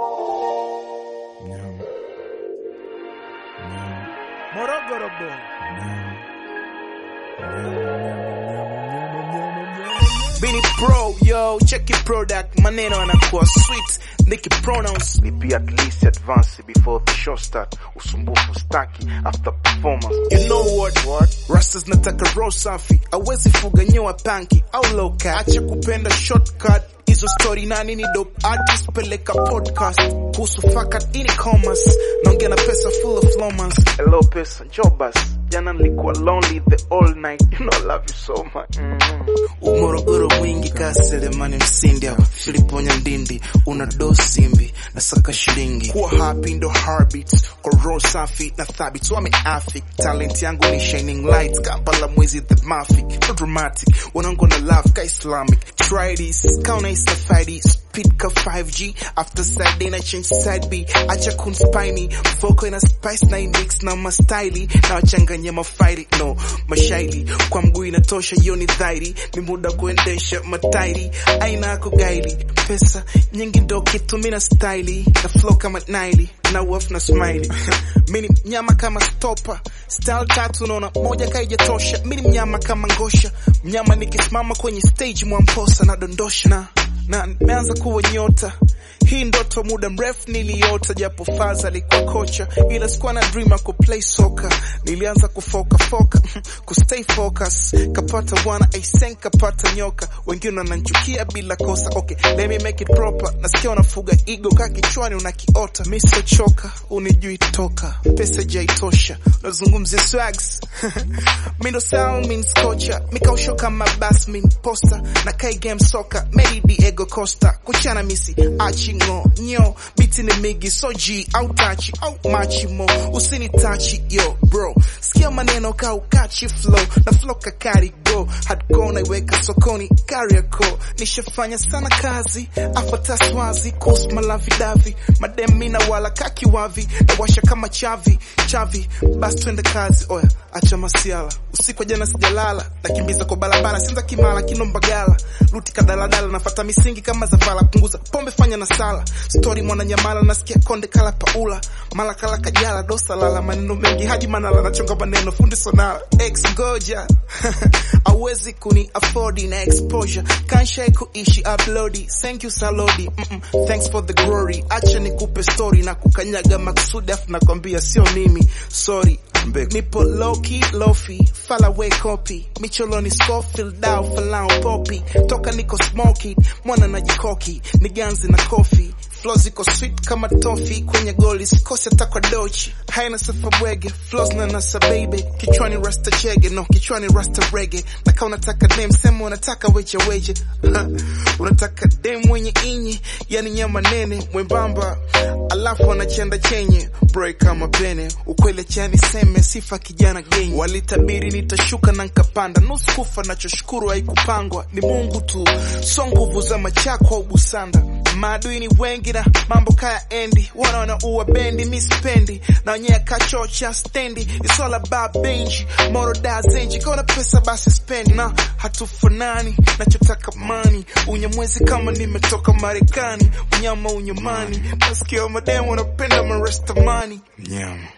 Nyama. Nyama. Morogoro boy. Nyama. Nyama, nyama, nyama, nyama, nyama. Bini pro, yo, check your product. Maneno yanakuwa sweet. Niki pronouns. Nipi at least advance before the show start. Usumbufu staki after performance. You know what? What? Rastas nataka roll safi. Awezi fuga nyewa panki au low cut. Acha kupenda shortcut. Hizo story na nini dope artist peleka podcast. Kuhusu fakat ini commerce. Naongea na pesa full of flomans. Hello pesa, jobas. Jana nilikuwa lonely the all night. You know I love you so much. Mm-hmm. Morogoro mwingi kaselemani msindi hapa Filipo Nyandindi una do simbi na saka shilingi kuwa happy ndo heartbeats kwa roho safi na thabit wame afik talent yangu ni shining light Kampala mwezi the mafic no dramatic wanangu na love ka Islamic try this kauna isafari speed ka 5G after side day na change side B acha kunspy me vocal ina spice na index na mastaili na wachanganya mafaili no mashaili kwa mguu inatosha hiyo ni dhairi ni muda kuendesha matairi aina ya kugaili pesa nyingi ndo kitu mina staili na flow kama naili na waf na smiley mini mnyama kama stopa style tatu naona moja kaijatosha mini mnyama kama ngosha mnyama nikisimama kwenye stage mwamposa na dondosha na na nimeanza kuwa nyota hii ndoto muda mrefu niliota, japo Faza alikuwa kocha, ila sikuwa na dream ya kuplay soka. Nilianza kufoka foka kustay focus, kapata bwana aisen, kapata nyoka, wengine wananchukia bila kosa. Okay, let me make it proper. Nasikia unafuga ego ka kichwani unakiota, mi choka, unijui toka, pesa jaitosha, unazungumzia swags mi ndo sound means kocha, mikausho kama basmin posta na kai game soka, Medi Diego Costa, kuchana misi achi ngo nyo biti ni migi soji au tachi au machimo usini tachi yo bro sikia maneno ka ukachi flow na flow kakari go hardcore naiweka sokoni kariako nishafanya sana kazi afataswazi kos malavidavi mademina wala kakiwavi na washa kama chavi chavi basi twende kazi oya acha masiala usiku wa jana sijalala nakimbiza kwa barabara sinza kimala kinombagala luti kadaladala nafata misingi kama zavala punguza pombe fanya na sala story mwana nyamala nasikia konde kala paula mala kala kajala dosa lala maneno mengi haji manala nachonga maneno fundi sonala ex goja awezi kuni affordi na exposure kanshai kuishi uploadi thank you salodi mm -mm. thanks for the glory acha nikupe story na kukanyaga maksudi afu nakwambia sio mimi sorry nipo loki lofi falawe copy micholoni scofield down falao popi toka niko smoky mwana na jikoki niganzi na kofi flow ziko sweet kama tofi kwenye goli sikosi hata kwa dochi haina sifa bwege flows na nasa baby kichwani rasta chege no kichwani rasta rege naka unataka dem sema unataka weje weje unataka dem mwenye inyi yani nyama nene mwembamba alafu anachenda chenye bro kama pene ukweli chani seme sifa kijana genye walitabiri nitashuka na nkapanda nusu kufa nachoshukuru haikupangwa ni Mungu tu so nguvu za machako au busanda maadui ni wengi na mambo kaya endi wanaona uwa bendi mi sipendi na wenyewe kachocha stendi it's all about benji moro da zenji kona pesa basi spendi na hatufanani nachotaka mani unyamwezi kama nimetoka marekani unyama unyamani nasikia mademu wanapenda marestamani Nyama.